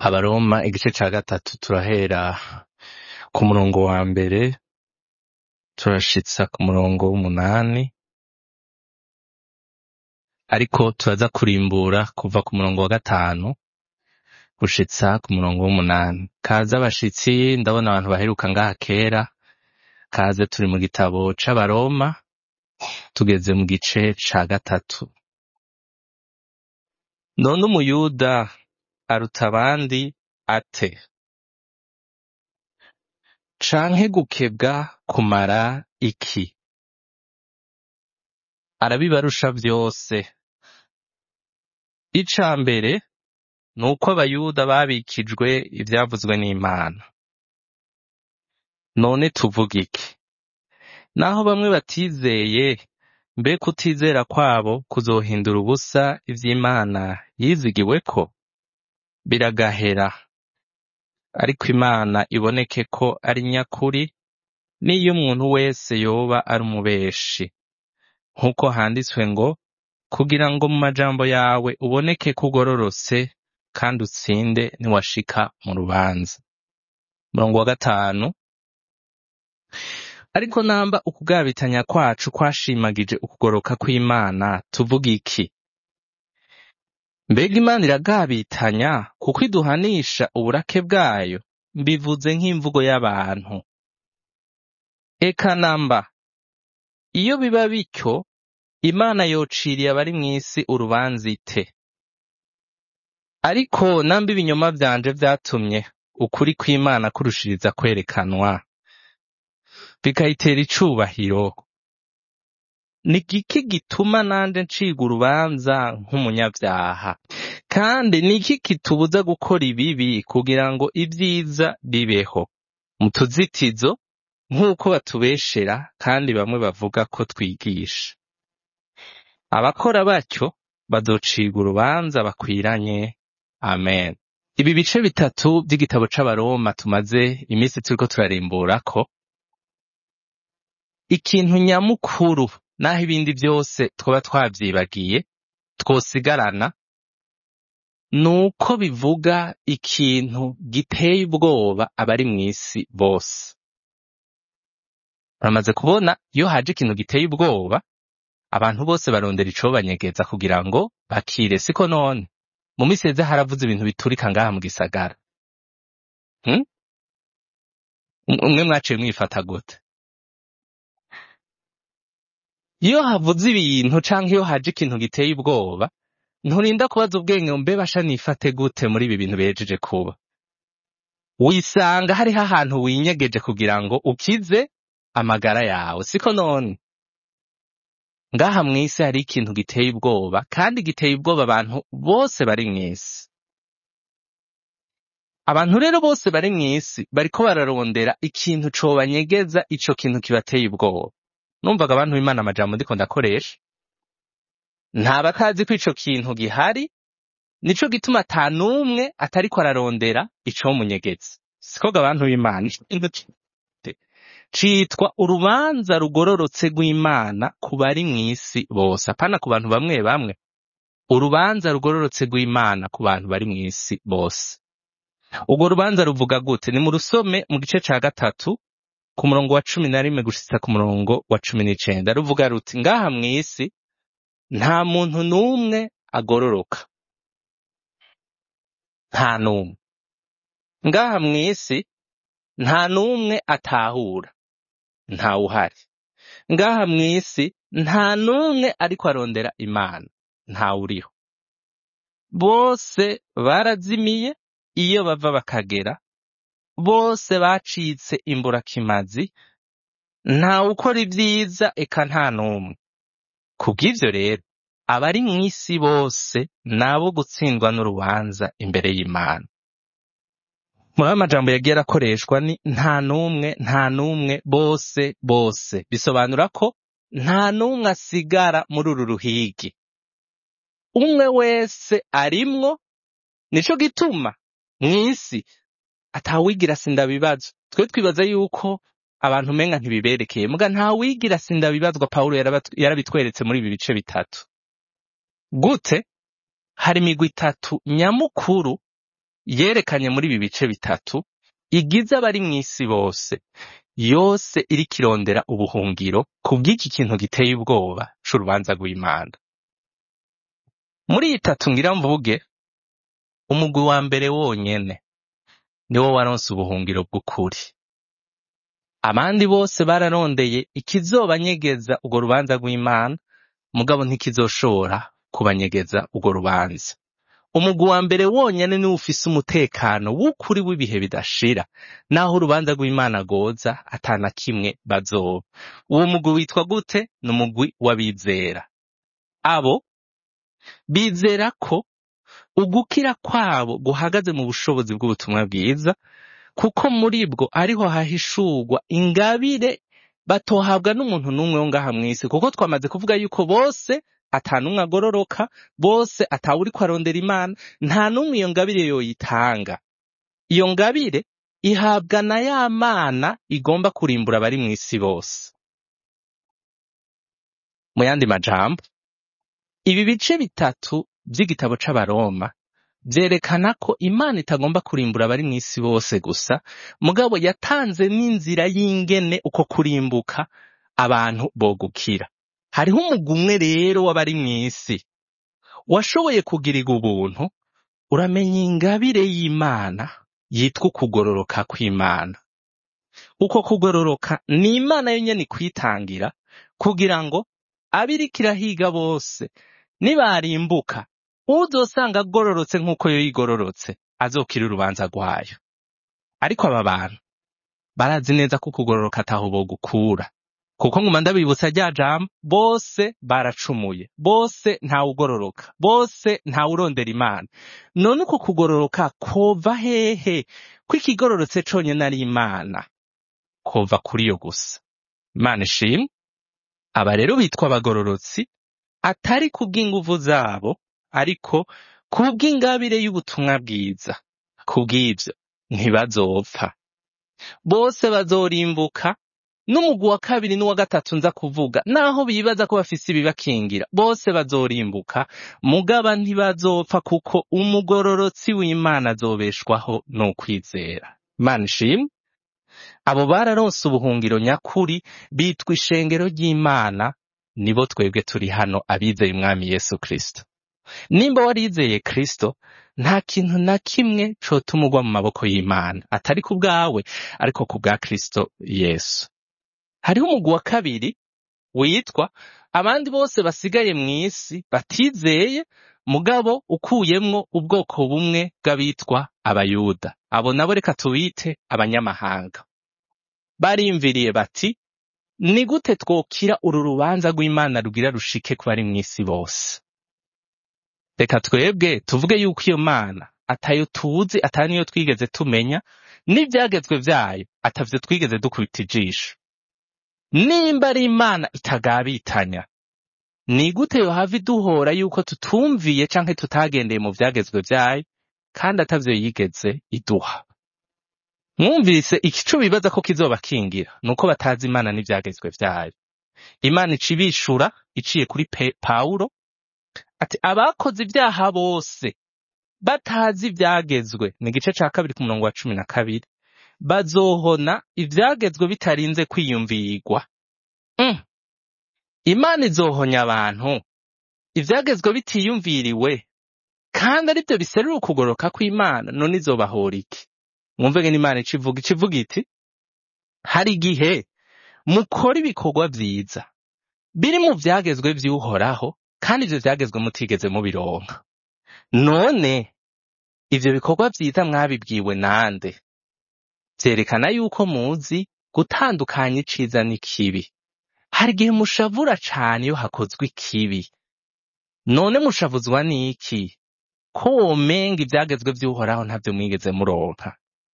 abaroma igice ca gatatu turahera ku murongo wa mbere turashitsa ku murongo w'umunani ariko turaza kurimbura kuva ku murongo wa gatanu gushitsa ku murongo w'umunani kaze abashitsi ndabona abantu baheruka ngaha kera kaze turi mu gitabo c'abaroma tugeze mu gice ca gatatu none umuyuda aruta abandi ate canke gukebwa kumara iki arabibarusha vyose ica mbere ni uko abayuda babikijwe ivyavuzwe n'imana none tuvuga iki naho bamwe batizeye mbe kutizera kwabo kuzohindura ubusa ivy'imana yizigiweko biragahera ariko imana iboneke ko ari nyakuri n'iyo umuntu wese yoba ari umubeshi nk'uko handitswe ngo kugira ngo mu majambo yawe uboneke ko ugororotse kandi utsinde niwashika mu rubanza murongo wa gatanu ariko namba ukugabitanya kwacu kwashimagije ukugoroka kw'imana tuvuga iki mbega imana iragabitanya kuko iduhanisha uburake bwayo mbivuze nk'imvugo y'abantu eka namba iyo biba bityo imana yociriye abari mw'isi urubanza ite ariko namba ibinyoma vyanje vyatumye ukuri kw'imana kurushiriza kwerekanwa bikayitera icubahiro ni giki gituma nanje ncirwa urubanza nk'umunyavyaha kandi ni iki kitubuza gukora ibibi kugira ngo ibyiza bibeho mu tuzitizo nk'uko batubeshera kandi bamwe bavuga ko twigisha abakora batyo bazocirwa urubanza bakwiranye amen ibi bice bitatu by'igitabo c'abaroma tumaze iminsi turiko turarimburako ikintu nyamukuru naho ibindi byose twaba twavyibagiye twosigarana nuko bivuga ikintu giteye ubwoba abari mw'isi bose uramaze kubona iyo haje ikintu giteye ubwoba abantu bose barondera ico banyegeza kugira ngo bakire siko none mu misi heze haravuze ibintu biturika ngaha mu gisagara hmm? umwe mwaciye mwifata gute iyo havuze ibintu canke iyo haje ikintu giteye ubwoba nturinda kubaza ubwenge mbe basha nifate gute muri ibi bintu bejeje kuba wisanga hariho ahantu winyegeje kugira ngo ukize amagara yawe siko none ngaha mw'isi hari ikintu giteye ubwoba kandi giteye ubwoba abantu bose bari mw'isi abantu rero bose bari mw'isi bariko bararondera ikintu cobanyegeza ico kintu kibateye ubwoba numvaga abantu b'imana amajambo ndiko ndakoresha nta batazi ko ico kintu gihari nico gituma ata n'umwe atariko ararondera icomunyegeza sikoga abantu b'imana citwa urubanza rugororotse rw'imana ku bari mw'isi bose apana ku bantu bamwe bamwe urubanza rugororotse rw'imana ku bantu bari mw'isi bose urwo rubanza ruvuga gute ni mu rusome mu gice ca gatatu ku murongo wa cumi na rimwe gushitsa ku murongo wa cumi n'icenda ruvuga ruti ngaha mw'isi nta muntu n'umwe agororoka nta n'umwe ngaha mw'isi nta n'umwe atahura ntawuhari ngaha mw'isi nta n'umwe ariko arondera imana ntawuriho bose barazimiye iyo bava bakagera bose bacitse imburakimazi ntawe ukora ibyiza eka nta n'umwe kubw'ivyo rero abari mw'isi bose nabo gutsindwa n'urubanza imbere y'imana muri amajambo yagiye arakoreshwa ni nta n'umwe nta n'umwe bose bose bisobanura ko nta n'umwe asigara muri uru ruhigi umwe wese arimwo nico gituma mw'isi atawigira sindabibazo twe twibaza yuko abantu umenga ntibiberekeye muga ntawigira sindabibazwa pawulo yaraba- yarabitweretse muri ibi bice bitatu gute hari imigwi itatu nyamukuru yerekanye muri ibi bice bitatu igize abari mw'isi bose yose iriko irondera ubuhungiro kubw'iki kintu giteye ubwoba c'urubanza rw'Imana. Muri iyi tatu ngira mvuge, umugwi wa mbere wonyene niwo waronse ubuhungiro bw'ukuri. Abandi bose bararondeye ikizobanyegeza urwo rubanza rw'Imana, mugabo ntikizoshobora kubanyegeza urwo rubanza. Umugwi wa mbere wonyene niwo ufise umutekano w'ukuri w'ibihe bidashira, naho urubanza rw'Imana rwoza ata na kimwe bazoba. Uwo mugwi witwa gute? Ni umugwi w'abizera. Abo bizera ko ugukira kwabo guhagaze mu bushobozi bw'ubutumwa bwiza, kuko muri bwo ariho hahishurwa ingabire batohabwa n'umuntu n'umwe wo ngaha mw'isi, kuko twamaze kuvuga yuko bose ata n'umwe agororoka, bose atawuriko arondera Imana, nta n'umwe iyo ngabire yoyitanga. Iyo ngabire ihabwa na ya Mana igomba kurimbura abari mw'isi bose. Mu yandi majambo, ibi bice bitatu vy'igitabo c'Abaroma vyerekana ko Imana itagomba kurimbura abari mw'isi bose gusa, mugabo yatanze n'inzira y'ingene uko kurimbuka abantu bogukira. Hariho umugwi umwe rero w'abari mw'isi washoboye kugirirwa ubuntu, uramenya ingabire y'Imana yitwa ukugororoka kw'Imana. Uko kugororoka ni Imana yonyene ikwitangira kugira ngo abo iriko irahiga bose nibarimbuka, uzosanga agororotse nk'uko yo yigororotse azokira urubanza rwayo. Ariko aba bantu barazi neza ko ukugororoka ataho bogukura. Kuko nguma ndabibutsa rya jambo, bose baracumuye, bose ntawugororoka, bose ntawurondera Imana. None uko kugororoka kova hehe? Ko ikigororotse conyene ari Imana. Kova kuri yo gusa. Imana ishimwe. Aba rero bitwa abagororotsi, atari kubw'inguvu zabo, ariko kubw'ingabire y'ubutumwa bwiza. Kubw'ivyo ntibazopfa. Bose bazorimbuka, n'umugwi wa kabiri n'uwa gatatu nza kuvuga, naho bibaza ko bafise ibibakingira, bose bazorimbuka, mugaba ntibazopfa kuko umugororotsi w'Imana azobeshwaho n'ukwizera. Imana ishimwe. Abo bararonse ubuhungiro nyakuri, bitwa ishengero ry'Imana, nibo twebwe turi hano abizeye umwami Yesu Kristo. Nimba warizeye Kristo, nta kintu na kimwe cotuma ugwa mu maboko y'Imana, atari ku bwawe, ariko ku bwa Kristo Yesu. Hariho umugwi wa kabiri witwa abandi bose basigaye mw'isi batizeye, mugabo ukuyemwo ubwoko bumwe bw'abitwa abayuda. Abo nabo reka tubite abanyamahanga. Barimviriye bati, ni gute twokira uru rubanza rw'Imana rugira rushike ku bari mw'isi bose? Reka twebwe tuvuge yuko iyo Mana atayo tuzi, atari niyo twigeze tumenya, n'ivyagezwe vyayo atavyo twigeze dukubita ijisho. Nimba ari Imana itagabitanya, ni gute yohava iduhora yuko tutumviye canke tutagendeye mu vyagezwe vyayo, kandi atavyo yigeze iduha? Mwumvise ikico bibaza ko kizobakingira, nuko batazi Imana n'ivyagezwe vyayo. Imana ica ibishura iciye kuri Pe- Pawulo, ati abakoze ivyaha bose batazi ivyagezwe, ni igice ca kabiri ku murongo wa cumi na kabiri, bazohona ivyagezwe bitarinze kwiyumvirwa. Mm. Imana izohonya abantu ivyagezwe bitiyumviriwe, kandi arivyo biserura ukugoroka kw'Imana, none izobahora iki? Mwumve ngene Imana ica ivuga, ica ivuga iti, hari igihe mukora ibikorwa vyiza, biri mu vyagezwe vy'uhoraho, kandi ivyo vyagezwe mutigeze mubironka. None ivyo bikorwa vyiza mwabibwiwe nande? Vyerekana yuko muzi gutandukanya iciza n'ikibi. Hari igihe mushavura cane iyo hakozwe ikibi. None mushavuzwa n'iki? Ko womenga ivyagezwe vy'uhoraho ntavyo mwigeze muronka.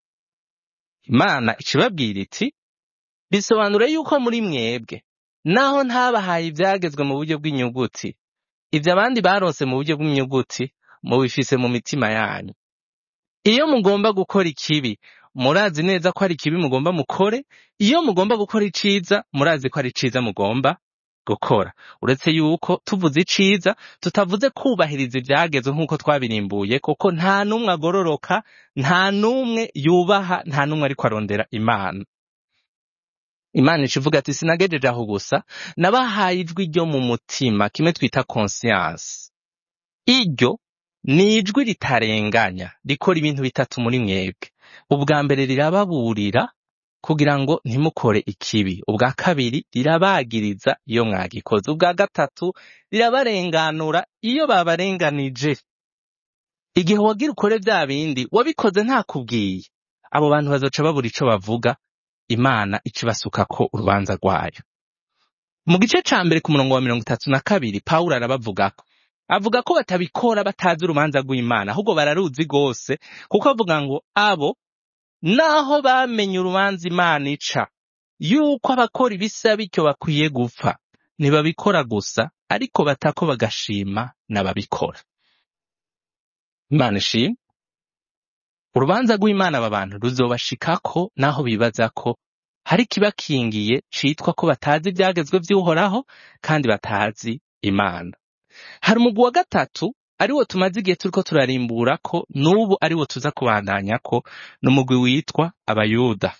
Imana ica ibabwira iti, bisobanura yuko muri mwebwe, naho ntabahaye ivyagezwe mu buryo bw'inyuguti, ivyo abandi baronse mu buryo bw'inyuguti, mubifise mu mitima yanyu. Iyo mugomba gukora ikibi, murazi neza ko ari ikibi mugomba mukore, iyo mugomba gukora iciza, murazi ko ari iciza mugomba gukora uretse yuko tuvuze iciza tutavuze kubahiriza ivyagezwe nk'uko twabirimbuye kuko nta n'umwe agororoka nta n'umwe yubaha nta n'umwe ariko arondera imana imana ica ivuga ati sinagejeje aho gusa nabahaye ijwi ryo mu mutima kimwe twita conscience iryo ni ijwi ritarenganya rikora ibintu bitatu muri mwebwe ubwa mbere rirababurira kugira ngo ntimukore ikibi ubwa kabiri rirabagiriza iyo mwagikoze ubwa gatatu rirabarenganura iyo babarenganije igihe wagira ukore bya bindi wabikoze ntakubwiye abo bantu bazoca babura ico bavuga imana ica ibasukako urubanza rwayo mu gice ca mbere ku murongo wa mirongo itatu na kabiri pawulo arabavugako avuga ko batabikora batazi urubanza rw'imana ahubwo bararuzi rwose kuko avuga ngo abo naho bamenye urubanza imana ica yuko abakora ibisa bityo bakwiye gupfa ntibabikora gusa ariko batako bagashima n'ababikora imana ishimwe urubanza rw'imana aba bantu ruzobashikako naho bibaza ko hari ikibakingiye citwa ko batazi ivyagezwe vy'uhoraho kandi batazi imana hari umugwi wa gatatu ariwo tumaze igihe turiko turarimbura ko n'ubu ariwo tuza kubandanya ko ni umugwi witwa abayuda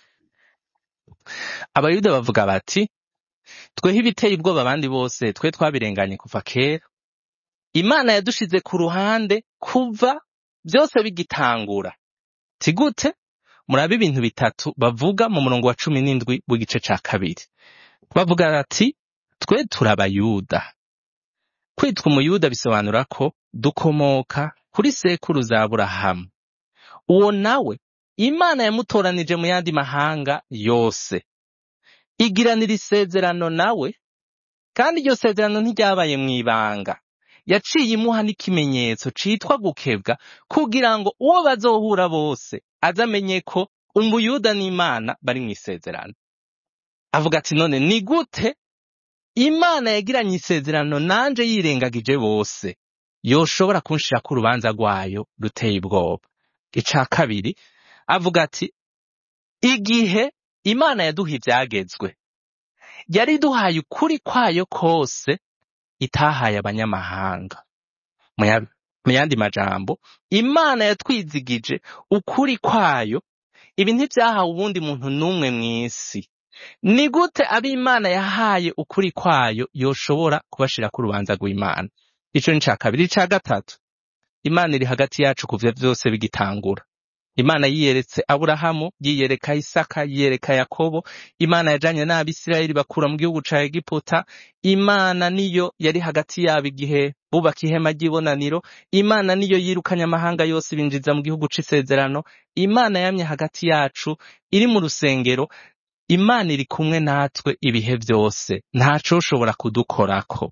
abayuda bavuga bati tweho ibiteye ubwoba abandi bose twe twabirenganye kuva kera imana yadushize ku ruhande kuva byose bigitangura ti gute murabe ibintu bitatu bavuga mu murongo wa cumi n'indwi w'igice ca kabiri bavuga bati twe turi abayuda kwitwa umuyuda bisobanura ko dukomoka kuri sekuru za aburahamu uwo nawe imana yamutoranije mu yandi mahanga yose igiranira isezerano nawe kandi iryo sezerano ntiryabaye mu ibanga yaciye imuha n'ikimenyetso citwa gukebwa kugira ngo uwo bazohura bose aze amenye ko umuyuda n'imana bari mu isezerano avuga ati none ni gute imana yagiranye isezerano nanje yirengagije bose yoshobora kunshirako urubanza rwayo ruteye ubwoba ica kabiri avuga ati igihe imana yaduha ivyagezwe yari iduhaye ukuri kwayo kose itahaye abanyamahanga mu ya- mu yandi majambo imana yatwizigije ukuri kwayo ibi ntivyahawe uwundi muntu n'umwe mw'isi ni gute abo imana yahaye ukuri kwayo yoshobora kubashirako urubanza rw'imana ico ni ca kabiri ica gatatu imana iri hagati yacu kuva vyose bigitangura imana yiyeretse aburahamu yiyereka isaka yiyereka yakobo imana yajanye n'abisirayeli bakura mu gihugu ca egiputa imana niyo yari hagati yabo igihe bubaka ihema ry'ibonaniro imana niyo yirukanye amahanga yose ibinjiza mu gihugu c'isezerano imana yamye hagati yacu iri mu rusengero imana iri kumwe natwe ibihe vyose ntacoshobora kudukorako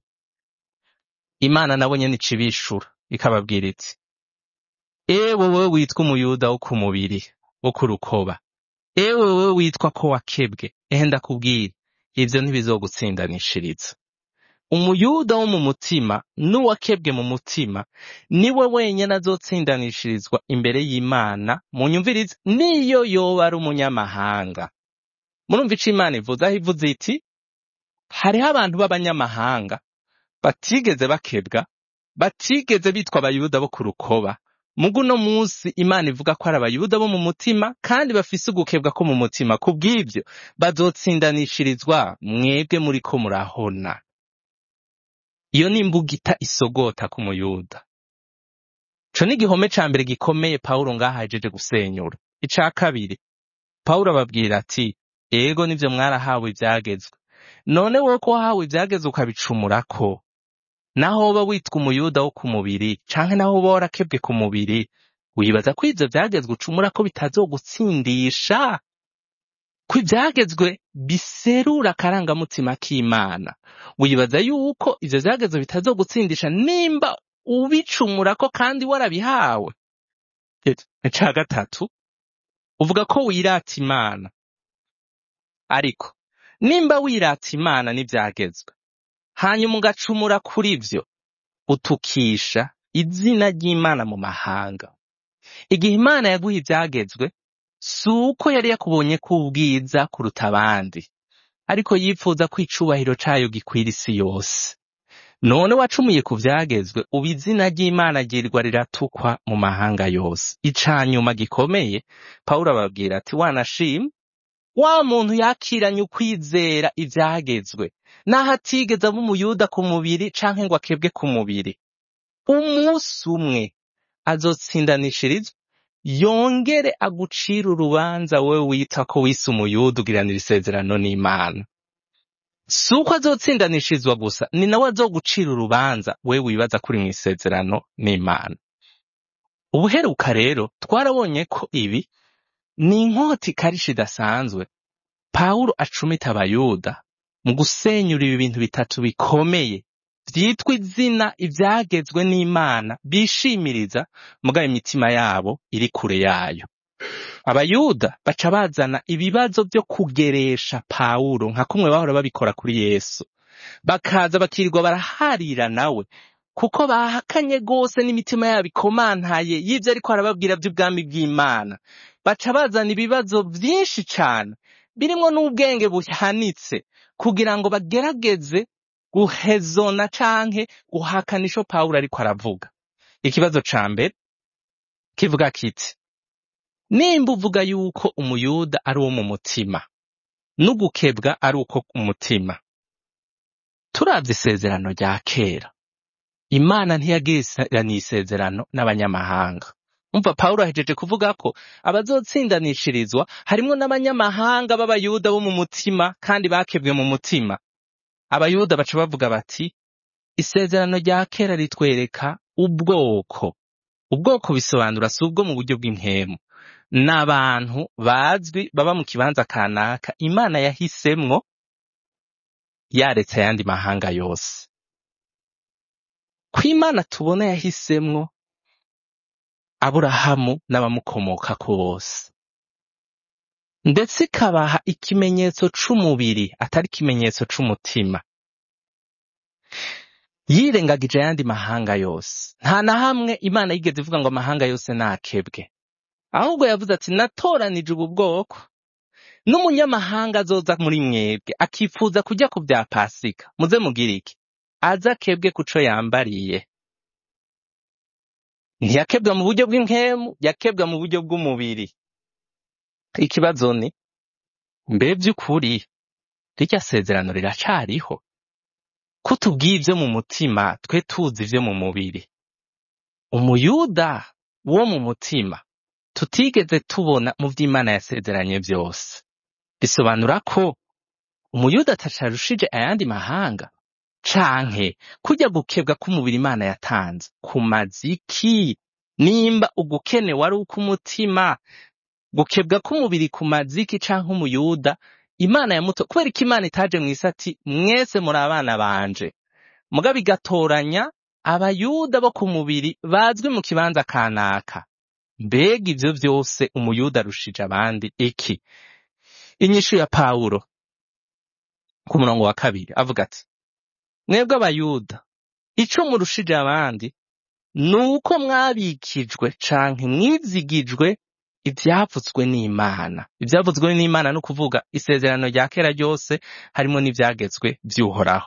imana nabo nyene ica ibishura ikababwira iti ewe wowe witwa umuyuda wo ku mubiri wo ku rukoba ewe wowe witwa ko wakebwe ehe ndakubwira ivyo ntibizogutsindanishiriza umuyuda wo mu mutima n'uwakebwe mu mutima niwe wenyene azotsindanishirizwa imbere y'imana mu nyumvirizi niyo yoba ari umunyamahanga murumva ico imana ivuze aho ivuze iti hariho abantu b'abanyamahanga batigeze bakebwa batigeze bitwa abayuda bo ku rukoba mugu uno munsi imana ivuga ko ari abayuda bo mu mutima kandi bafise ugukebwa ko mu mutima kubw'ivyo bazotsindanishirizwa mwebwe muriko murahona iyo ni imbugita isogota ku muyuda ico ni igihome ca mbere gikomeye pawulo ngaho ahejeje gusenyura ica kabiri pawulo ababwira ati ego nivyo mwarahawe ivyagezwe none wowe ko wahawe ivyagezwe ukabicumurako naho woba witwa umuyuda wo ku mubiri canke naho woba warakebwe ku mubiri wibaza ko ivyo vyagezwe ucumura ko bitazogutsindisha ko ivyagezwe biserura akarangamutima k'imana wibaza yuko ivyo vyagezwe bitazogutsindisha nimba ubicumurako kandi warabihawe ica gatatu uvuga ko wirata imana ariko nimba wirata imana n'ivyagezwe hanyuma ugacumura kuri vyo utukisha izina ry'imana mu mahanga igihe imana yaguha ivyagezwe si uko yari yakubonye ko ubwiza kuruta abandi ariko yifuza ko icubahiro cayo gikwira isi yose none wacumuye ku vyagezwe ubu izina ry'imana ryirwa riratukwa mu mahanga yose ica nyuma gikomeye pawulo ababwira ati wanashimwe wa muntu yakiranye ukwizera ivyagezwe naho atigeze aba umuyuda ku mubiri canke ngo akebwe ku mubiri umunsi umwe azotsindanishirizwa yongere agucira urubanza wewe wita ko wise umuyuda ugiranira isezerano n'imana si uko azotsindanishirizwa gusa ni nawe azogucira urubanza wewe wibaza kuri mu isezerano n'imana ubuheruka rero twarabonye ko ibi ni inkota ikarisha idasanzwe pawulo acumita abayuda mu gusenyura ibi bintu bitatu bikomeye vyitwa izina ivyagezwe n'imana bishimiriza mugabo imitima yabo iri kure yayo abayuda baca bazana ibibazo vyo kugeresha pawulo nka kumwe bahora babikora kuri yesu bakaza bakirirwa baraharira nawe kuko bahakanye gose n'imitima yabo ikomantaye y'ivyo ariko arababwira vy'ubwami bw'imana baca bazana ibibazo vyinshi cane birimwo n'ubwenge buhanitse kugira ngo bagerageze guhezona canke guhakana ico pawulo ariko aravuga ikibazo ca mbere kivuga kiti nimba uvuga yuko umuyuda ari uwo mu mutima n'ugukebwa ari uko ku mutima turavye isezerano rya kera imana ntiyagiranye isezerano n'abanyamahanga umva pawulo ahejeje kuvuga ko abazotsindanishirizwa harimwo n'abanyamahanga b'abayuda bo mu mutima kandi bakebwe mu mutima abayuda baca bavuga bati isezerano rya kera ritwereka ubwoko ubwoko bisobanura si ubwo mu buryo bw'impemu ni abantu bazwi baba mu kibanza kanaka imana yahisemwo yaretse ayandi mahanga yose ko imana tubona yahisemwo aburahamu n'abamukomokako bose ndetse ikabaha ikimenyetso c'umubiri atari ikimenyetso c'umutima yirengagije ayandi mahanga yose nta na hamwe imana yigeze ivuga ngo amahanga yose nakebwe ahubwo yavuze ati natoranije ubu bwoko n'umunyamahanga azoza muri mwebwe akifuza kujya ku bya pasika muze mugire iki aze akebwe kuco yambariye ntiyakebwa mu buryo bw'inkemu yakebwa mu buryo bw'umubiri ikibazo ni mbe by'ukuri rirya sezerano riracariho ko tubwiye ibyo mu mutima twe tuzi ibyo mu mubiri umuyuda wo mu mutima tutigeze tubona mu vy'imana yasezeranye byose bisobanura ko umuyuda atacarushije ayandi mahanga canke kujya gukebwa k'umubiri imana yatanze ku maziki nimba ugukene wari uk'umutima gukebwa k'umubiri ku maziki canke umuyuda imana yamuto kubera ko imana itaje mw'isi ati mwese muri abana banje mugabo igatoranya abayuda bo ku mubiri bazwi mu kibanza kanaka mbega ivyo vyose umuyuda arushije abandi iki inyishu ya pawulo ku murongo wa kabiri avuga ati mwebwe abayuda ico murushije abandi ni uko mwabikijwe canke mwizigijwe ivyavuzwe n'imana ivyavuzwe n'imana no kuvuga isezerano rya kera ryose harimo n'ivyagezwe vy'uhoraho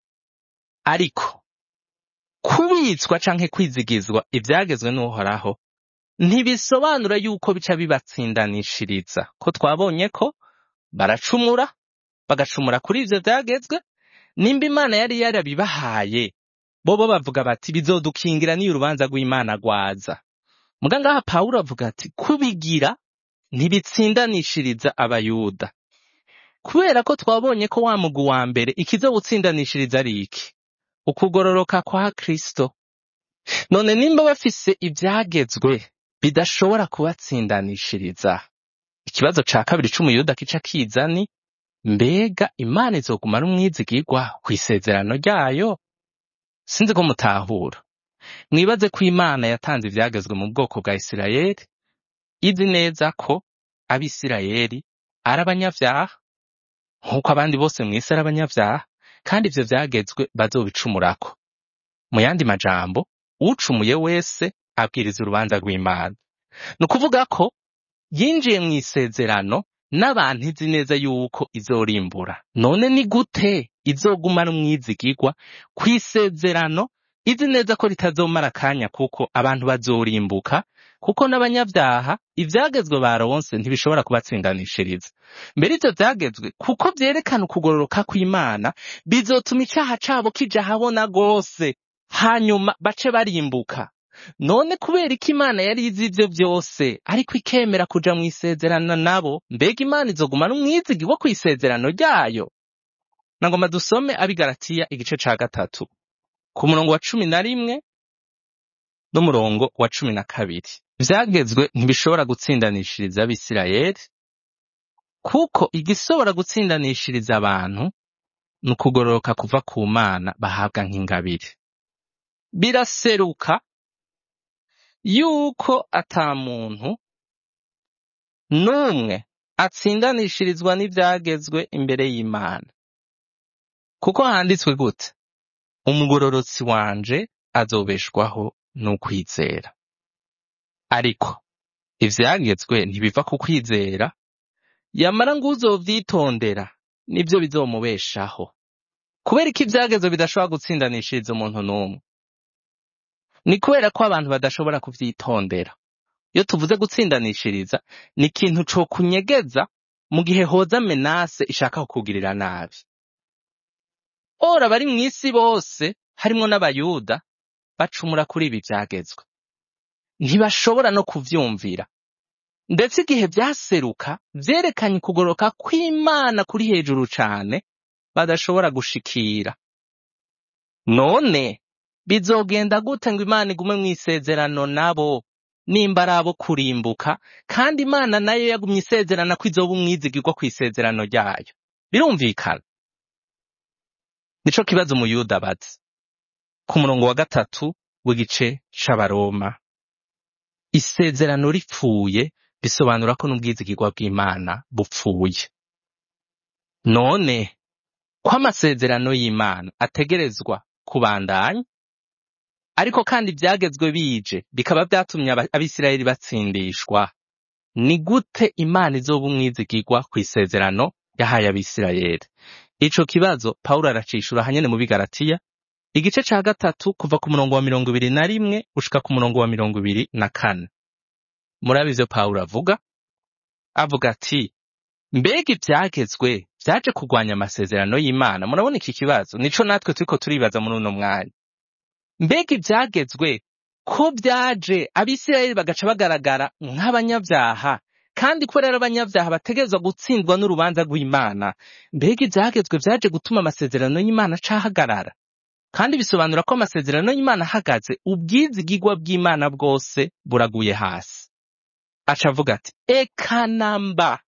ariko kubitswa canke kwizigizwa ivyagezwe n'uhoraho ntibisobanura yuko bica bibatsindanishiriza ko twabonye ko baracumura bagacumura kuri ivyo vyagezwe nimba imana yari yarabibahaye bobo bavuga bati bizodukingira n'iyo urubanza rw'imana rwaza muga ngaha pawulo avuga ati kubigira ntibitsindanishiriza abayuda kubera ko twabonye ko wa mugwi wa mbere ikizowutsindanishiriza ari iki ukugororoka kwa kristo none nimba bafise ivyagezwe bidashobora kubatsindanishiriza ikibazo ca kabiri c'umuyuda kica kiza ni mbega imana izoguma ari umwizigirwa kw'isezerano ryayo sinzi ko mutahura mwibaze ko imana yatanze ivyagezwe mu bwoko bwa isirayeli izi neza ko abisirayeli ari abanyavyaha nk'uko abandi bose mw'isi ari abanyavyaha kandi ivyo vyagezwe bazobicumurako mu yandi majambo ucumuye wese abwiriza urubanza rw'imana ni ukuvuga ko yinjiye mu isezerano n'abantu izi neza yuko izorimbura none ni gute izogumana umwizigirwa kw'isezerano izi neza ko ritazomara akanya kuko abantu bazorimbuka kuko n'abanyabyaha ivyagezwe baronse ntibishobora kubatsindanishiriza mbere ivyo vyagezwe kuko vyerekana ukugororoka kw'imana bizotuma icaha cabo kija habona gose hanyuma bace barimbuka none kubera ko imana yari izi ivyo vyose ariko ikemera kuja mu isezerano nabo mbega imana izogumana umwizigi wo kw'isezerano ryayo nagomba dusome abigaratiya igice ca gatatu ku murongo wa cumi na rimwe n'umurongo wa cumi na kabiri vyagezwe ntibishobora gutsindanishiriza abisirayeli kuko igishobora gutsindanishiriza abantu ni ukugororoka kuva ku mana bahabwa nk'ingabire biraseruka yuko ata muntu n'umwe atsindanishirizwa n'ivyagezwe imbere y'imana kuko handitswe gute umugororotsi wanje azobeshwaho n'ukwizera ariko ivyagezwe ntibiva ku kwizera yamara ngo uzovyitondera nivyo bizomubeshaho kubera ko ivyagezwe bidashobora gutsindanishiriza umuntu n'umwe ni kubera ko abantu badashobora kuvyitondera iyo tuvuze gutsindanishiriza ni ikintu co kunyegeza mu gihe hoza menase ishaka kukugirira nabi ora bari mw'isi bose harimwo n'abayuda bacumura kuri ibi vyagezwe ntibashobora no kuvyumvira ndetse igihe vyaseruka vyerekanye ukugoroka kw'imana kuri hejuru cane badashobora gushikira none bizogenda gute ngo imana igume mw'isezerano nabo nimba ari abo kurimbuka kandi imana nayo yagumye isezerana ko izoba umwizigirwa kw'isezerano ryayo birumvikana nico kibazo umuyuda abaza ku murongo wa gatatu w'igice c'abaroma isezerano ripfuye bisobanura ko n'ubwizigirwa bw'imana bupfuye none ko amasezerano y'imana ategerezwa kubandanya ariko kandi ivyagezwe bije bikaba vyatumye aba- abisirayeli batsindishwa ni gute imana izoba umwizigirwa kw'isezerano yahaye abisirayeli ico kibazo pawulo aracishura hanyene mu bigaratiya igice ca gatatu kuva ku murongo wa mirongo ibiri na rimwe gushika ku murongo wa mirongo ibiri na kane murabe ivyo pawulo avuga avuga ati mbega ivyagezwe vyaje kurwanya amasezerano y'imana murabona iki kibazo nico natwe turiko turibaza muri uno mwanya mbega ivyagezwe ko vyaje abisirayeli bagaca bagaragara nk'abanyabyaha kandi ko rero abanyabyaha bategerezwa gutsindwa n'urubanza rw'imana mbega ivyagezwe vyaje gutuma amasezerano y'imana acahagarara kandi bisobanura ko amasezerano y'imana ahagaze ubwizigirwa bw'imana bwose buraguye hasi aca avuga ati eka namba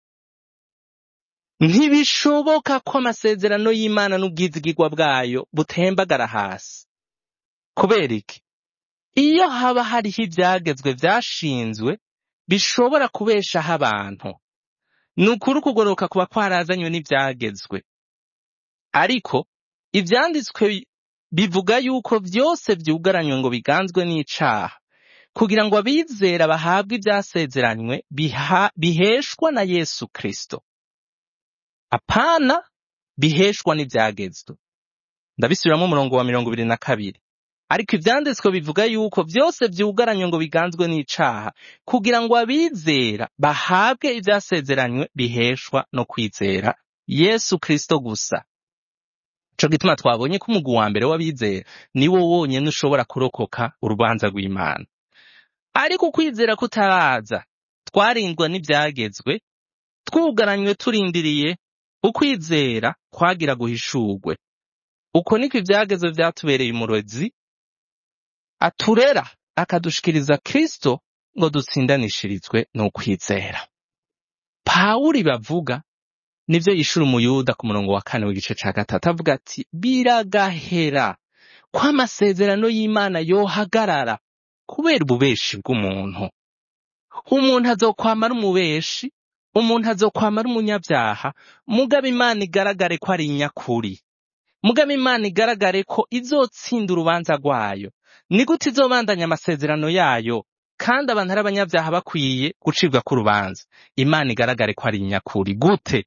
ntibishoboka ko amasezerano y'imana n'ubwizigirwa bwayo butembagara hasi kubera iki iyo haba hariho ivyagezwe vyashinzwe bishobora kubeshaho abantu ni ukuri ukugororoka kuba kwarazanywe n'ivyagezwe ariko ivyanditswe bivuga yuko vyose vyugaranywe ngo biganzwe n'icaha kugira ngo abizera bahabwe ivyasezeranywe biha- biheshwa na yesu kristo apana biheshwa n'ivyagezwe ndabisubiramwo umurongo wa mirongo ibiri na kabiri ariko ivyanditswe bivuga yuko vyose vyugaranywe ngo biganzwe n'icaha kugira ngo abizera bahabwe ivyasezeranywe biheshwa no kwizera yesu kristo gusa ico gituma twabonye ko umugwi wa mbere w'abizera niwo wonyene ushobora kurokoka urubanza rw'imana ariko ukwizera kutaraza twarindwa n'ivyagezwe twugaranywe turindiriye ukwizera kwagira guhishurwe uko niko ivyagezwe vyatubereye umurezi aturera akadushikiriza kristo ngo dutsindanishirizwe n'ukwizera pawuli bavuga nivyo yishura umuyuda ku murongo wa kane w'igice ca gatatu avuga ati biragahera ko amasezerano y'imana yohagarara kubera ububeshi bw'umuntu umuntu azokwama ari umubeshi umuntu azokwama ari umunyabyaha mugabo imana igaragare ko ari inyakuri mugabo imana igaragare ko izotsinda urubanza rwayo ni gute izobandanya amasezerano yayo kandi abantu ari abanyabyaha bakwiye gucibwa k'urubanza imana igaragare ko ari inyakuri gute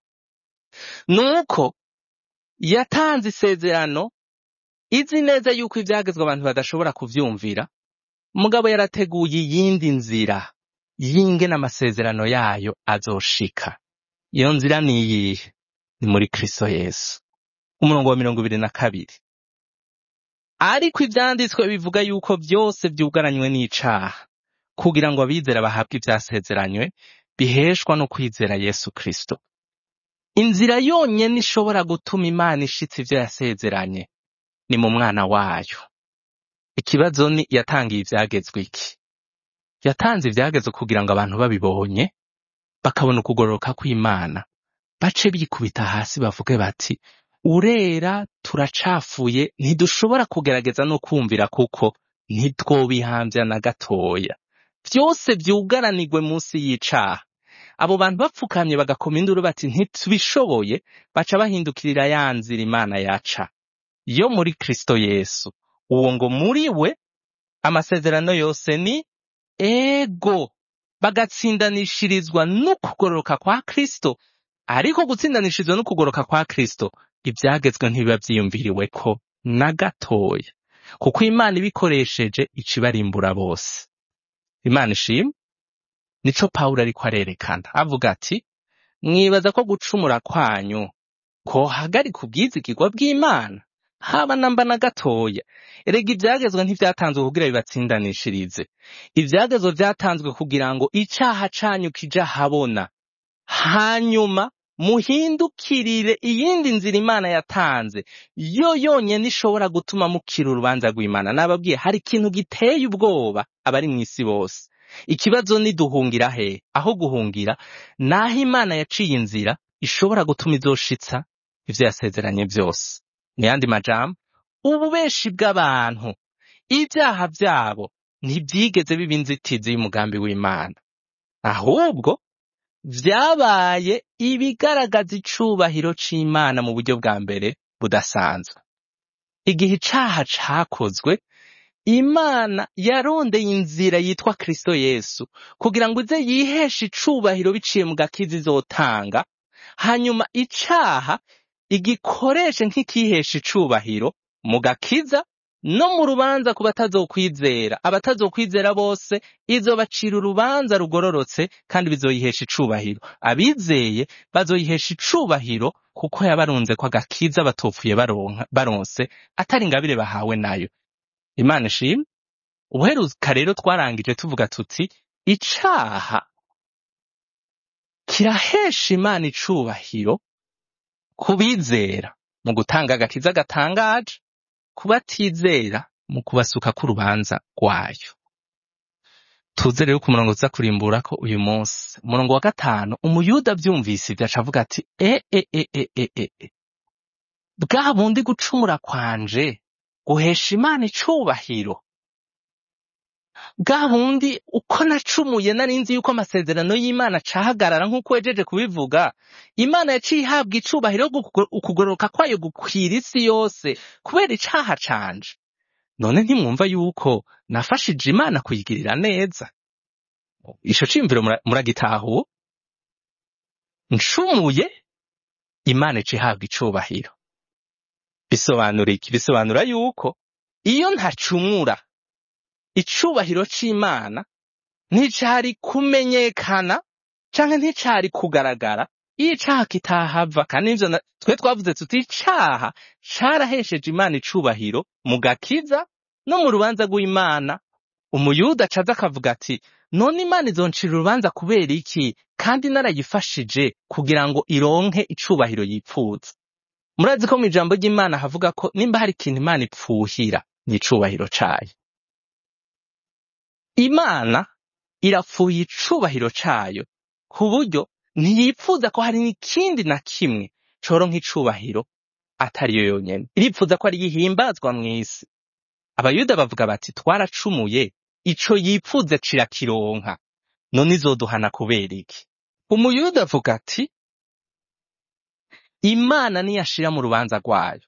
nuko yatanze isezerano izi neza yuko ibyagezwe abantu badashobora kuvyumvira mugabo yarateguye iyindi nzira y'ingene amasezerano yayo azoshika iyo nzira ni iyihe ni muri kristo yesu umurongo wa mirongo ibiri na kabiri ariko ivyanditswe bivuga yuko byose vyugaranywe n'icaha kugira ngo abizera bahabwe ivyasezeranywe biheshwa no kwizera yesu kristo inzira yonyene ishobora gutuma imana ishitsa ivyo yasezeranye ni mu mwana wayo ikibazo ni yatangiye ivyagezwe iki yatanze ivyagezwe kugira ngo abantu babibonye bakabona ukugororoka kw'imana bace bikubita hasi bavuge bati urera turacafuye ntidushobora kugerageza no kumvira kuko ntitwobihambya na gatoya vyose vyugaranirwe munsi y'icaha abo bantu bapfukamye bagakoma induru bati ntitubishoboye baca bahindukirira ya nzira imana yaca yo muri kristo yesu uwo ngo muri we amasezerano yose ni ego bagatsindanishirizwa n'ukugororoka kwa kristo ariko gutsindanishirizwa n'ukugororoka kwa kristo ivyagezwe ntibiba vyiyumviriwe ko na gatoya kuko imana ibikoresheje ica ibarimbura bose imana ishimwe nico pawulo ariko arerekana avuga ati mwibaza ko gucumura kwanyu kohagarika ubwizigirwa bw'imana haba namba na gatoya erega ivyagezwe ntivyatanzwe kugira bibatsindanishirize ivyagezwe vyatanzwe kugira ngo icaha canyu kija habona hanyuma muhindukirire iyindi nzira imana yatanze yo yonyene ishobora gutuma mukira urubanza rw'imana nababwiye hari ikintu giteye ubwoba abari mw'isi bose ikibazo ni duhungira he aho guhungira naho imana yaciye inzira ishobora gutuma izoshitsa ivyo yasezeranye vyose mu yandi majambo ububeshi bw'abantu ibyaha vyabo ntivyigeze biba inzitizi y'umugambi w'imana ahubwo vyabaye ibigaragaza icubahiro c'imana mu buryo bwa mbere budasanzwe igihe icaha cakozwe imana yarondeye inzira yitwa kristo yesu kugira ngo ize yiheshe icubahiro biciye mu gakiza izotanga hanyuma icaha igikoreshe nk'ikihesha icubahiro mu gakiza no mu rubanza ku batazokwizera abatazokwizera bose izobacira urubanza rugororotse kandi bizoyihesha icubahiro abizeye bazoyihesha icubahiro kuko yabarunze ko agakiza batopfuye baronka baronse atari ingabire bahawe nayo imana ishimwe ubuheruka rero twarangije tuvuga tuti icaha kirahesha imana icubahiro kubizera mu gutanga agakiza gatangaje kubatizera mu kubasuka k'urubanza rwayo tuze rero ku murongo uza kurimbura ko uyu munsi umurongo wa gatanu umuyuda avyumvise ivyo aca avuga ati e e e e e e e bwa bundi gucumura kwanje guhesha imana icubahiro bwa bundi uko nacumuye nari nzi yuko amasezerano y'imana acahagarara nk'uko wejeje kubivuga imana yaciye ihabwa icubahiro ukugororoka kwayo gukwira isi yose kubera icaha canje none ntimwumva yuko nafashije imana kuyigirira neza ico ciyumviro muragitahuwe ncumuye imana ica ihabwa icubahiro bisobanura iki bisobanura yuko iyo ntacumura icubahiro c'imana nticari kumenyekana canke nticari kugaragara iyo icaha kitahava kandi ivyo twe twavuze tuti icaha carahesheje imana icubahiro mu gakiza no mu rubanza rw'imana umuyuda acaza akavuga ati none imana izoncira urubanza kubera iki kandi narayifashije kugira ngo ironke icubahiro yipfuza murazi ko mu ijambo ry'imana havuga ko nimba hari ikintu imana ipfuhira ni icubahiro cayo imana irapfuye icubahiro cayo ku buryo ntiyipfuza ko hari n'ikindi na kimwe coronka icubahiro atariyo yonyene iripfuza ko ari yihimbazwa mw'isi abayuda bavuga bati twaracumuye ico yipfuza cirakironka none izoduhana kubera iki umuyuda avuga ati imana niyashira mu rubanza rwayo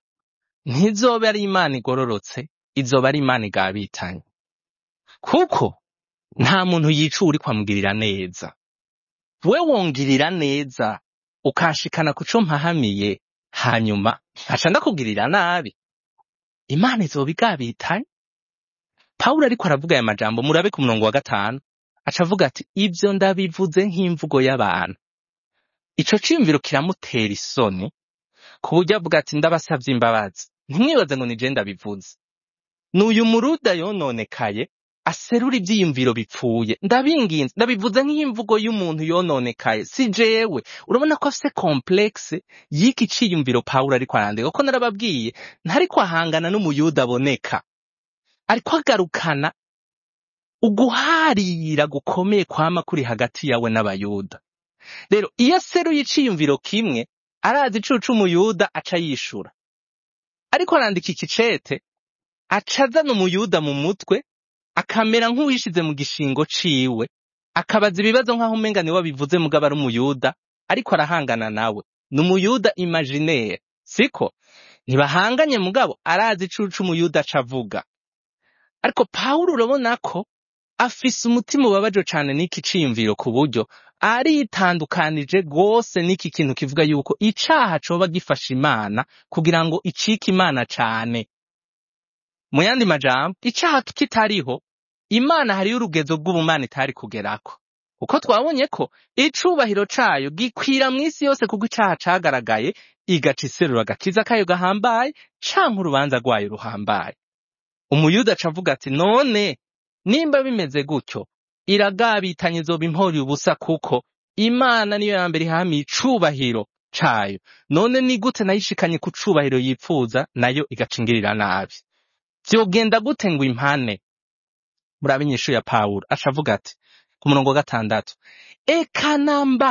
ntizobe ari imana igororotse izoba ari imana igabitanye kuko nta muntu yica uri kwamugirira neza we wongirira neza ukanshikana ku co mpahamiye hanyuma nkaca ndakugirira nabi imana izoba igabitanye pawulo ariko aravuga aya majambo murabe ku murongo wa gatanu aca avuga ati ibyo ndabivuze nk'imvugo y'abantu ico ciyumviro kiramutera isoni ku buryo avuga ati ndabasavye imbabazi ntimwibaze ngo ni je ndabivuze n'uyu muruda yononekaye aserura ivyiyumviro bipfuye ndabinginze ndabivuze nk'imvugo y'umuntu yononekaye si jewe urabona ko afise complexe y'iki ciyumviro pawulo ariko arandika kuko narababwiye ntariko ahangana n'umuyuda aboneka ariko agarukana uguharira gukomeye kwama kuri hagati yawe n'abayuda rero iyo aseruye iciyumviro kimwe arazi icucu umuyuda aca yishura ariko arandika iki cete aca azana umuyuda mu mutwe akamera nk'uwishize mu gishingo ciwe akabaza ibibazo nk'aho umenga niwe abivuze mugabo ari umuyuda ariko arahangana nawe ni umuyuda imaginaire siko ntibahanganye mugabo arazi icucu umuyuda aca avuga ariko pawulo urabona ko afise umutima ubabaje cane n'iki ciyumviro ku buryo aritandukanije rwose n'iki kintu kivuga yuko icaha coba gifasha imana kugira ngo icike imana cane mu yandi majambo icaha kitariho imana hariyo urugezo rw'ubumana itari kugerako kuko twabonye ko icubahiro cayo gikwira mw'isi yose kuko icaha cagaragaye igaca iserura agakiza kayo gahambaye canke urubanza rwayo ruhambaye umuyuda aca avuga ati none nimba bimeze gutyo iragabitanye izoba imporiye ubusa kuko imana niyo ya mbere ihamiye icubahiro cayo none ni gute nayo ishikanye ku cubahiro yipfuza nayo igacingirira nabi vyogenda gute ngo impane murabe inyishu ya pawulo aca avuga ati ku murongo wa gatandatu eka namba